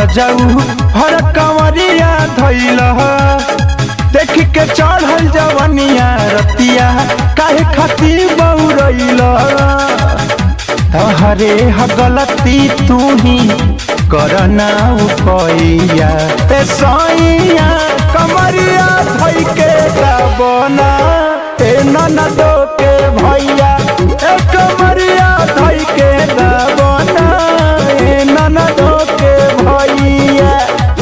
रजऊ हर कंवरिया धैल देख के चढ़ल जवनिया रतिया काहे खाती बौरैल हरे ह गलती तू ही करना उपैया ए सैया कमरिया धै के गाबना ए ननदो के भैया ए कमरिया धै के गाबना ए ननदो के भैया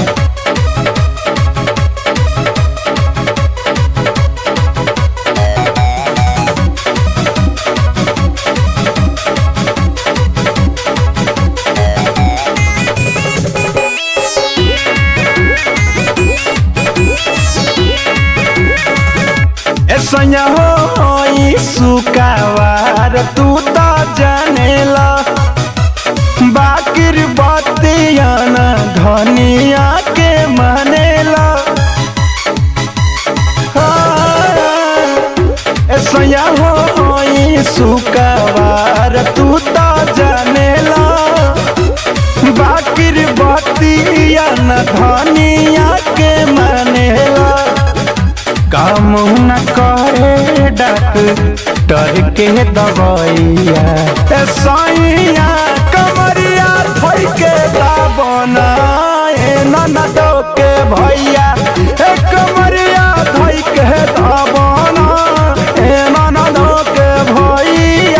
ऐसा हो सुकावार तू तो जानेला बाकिर बतिया न धनिया के मानेला ऐसा हो सुकावार तू तो जानेला बाकिर बतिया न धनिया के मानेला काम न करे डॉक्टर के दवाइया ए सैया कमरिया धोइ के दाबना ए ननदो के भैया ए कमरिया धोइ के दाबना ए ननदो के भैया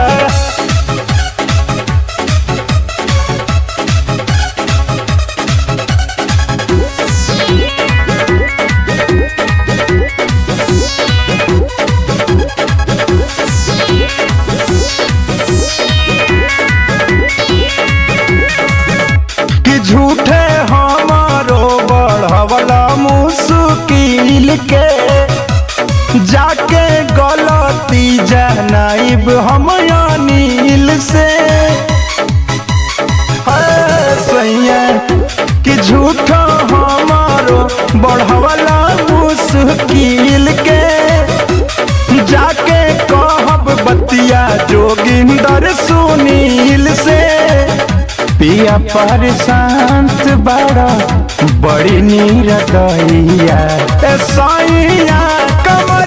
कि झूठे हमारो बढ़वला मुश्किल के जाके गलती जनाइब हम अनिल से है सैया कि झूठा हमारो बढ़वला मुश्किल के जाके कहब बतिया जोगिंदर सुनील से पिया पर शांत बड़ा बड़ी नीर दैया ए सैया कमर